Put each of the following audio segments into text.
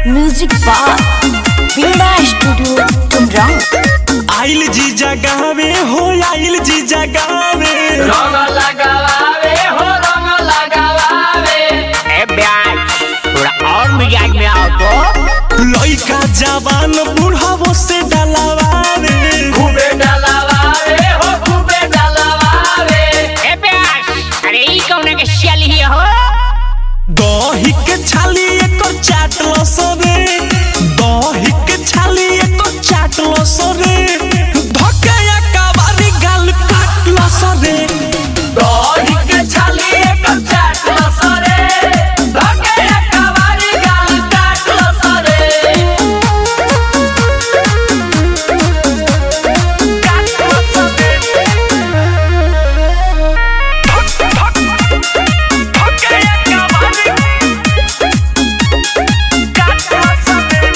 music बार बीड़ा studio तुमराव आइल जी जगावे हो आइल जी जगावे रंग लगावे हो रंग लगावे ए ब्याज थोड़ा और मिजाज में आओ तो लइका जवान बुढ़ावो से डलावावे खूबे डलवावे हो खूबे डलवावे ए ब्याज अरे ई कौन के सियाली ही हो दही के छाली एकर चाटलो सरे दही के छाली एकर चाटलो सरे धके कबारी गाल काटलो सरे दही के छाली एक चाटल सरे धके कवारी गाल काटल सरे काटलो सरे धके कबारी काटलो सरे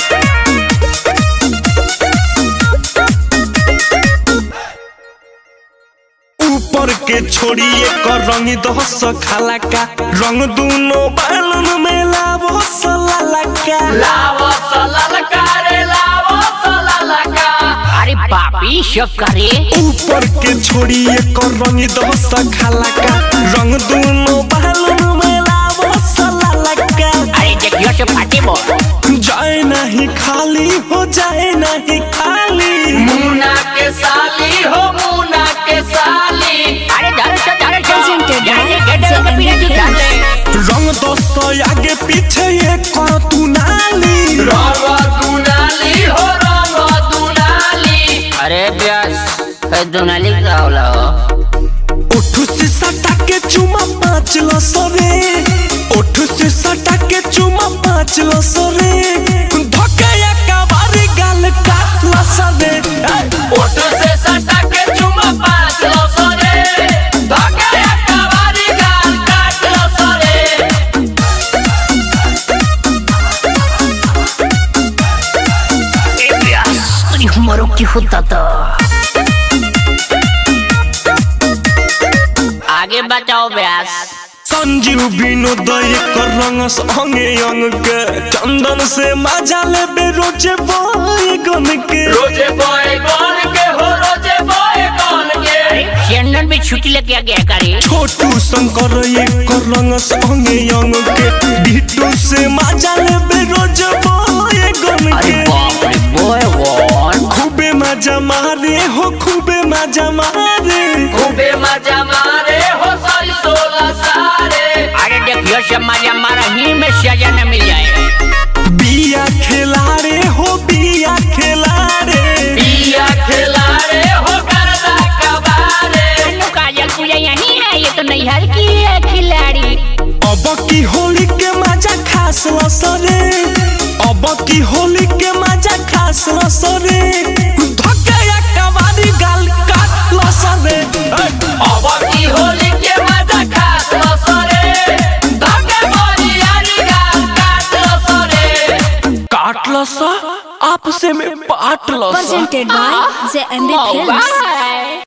ऊपर के छोड़िए कर रंग दस खाला का रंग दूनो बालन में लावो सलाला का लावो सललका रे लावो सललका अरे बापी सब करे ऊपर के छोड़िए कर रंग दस खाला का रंग दूनो बालन में लावो सलाला का अरे देखियो से फाटे बो जाए नहीं खाली हो जाए नहीं खाली मुना के साली हो मुना के साली अरे धर से धर से Presented by जाने के डर के पीछे Zenny जाने रंग दस आगे पीछे ये कर तू नाली रंग दुनाली हो रंग दुनाली अरे ब्याज दोनाली का होला हो ओठू से सटा के चुमा पाँच लो सरे ओठू से सटा के चुमा पाँच लो सरे धके कबारी गाल काट लो सरे ओठ से सटा के चुमा पाँच लो सरे धके कवारी गाल काट लो सरे ए ब्याज तुझी मरो की होता तो आगे बताओ ब्याज संजीव विनोदय कर रंग संगे अंग के चंदन से मजा ले रोजे बोए गन के रोजे बॉय कौन के हो रोजे बॉय कौन के चंदन भी छुट्टी लेके आ गया करे छोटू शंकर ये कर रंग संगे अंग के बिट्टू से मजा ले रोजे बोए गन अरे के बाप रे बॉय वन खूबे मजा मारे हो खूबे मजा मारे खूबे मजा मारे हो सारी सोलह सारे अरे देखियो से मजा मारा ही में सजा न मिल जाए बिया खिलारे हो बिया खिलारे पिया खिलारे हो करदा कबारे अनु काजल पूजा यही है ये तो नैहर की है खिलाड़ी अब की होली के मजा खास सरे अब की होली के मजा खास सरे धके कबारी गाल काट लो सरे अब की होली के मजा खास लो सरे धके बोलियारी गाल काट लो सरे काट लो सा आपसे में पाट लो सा presented by the MB Films by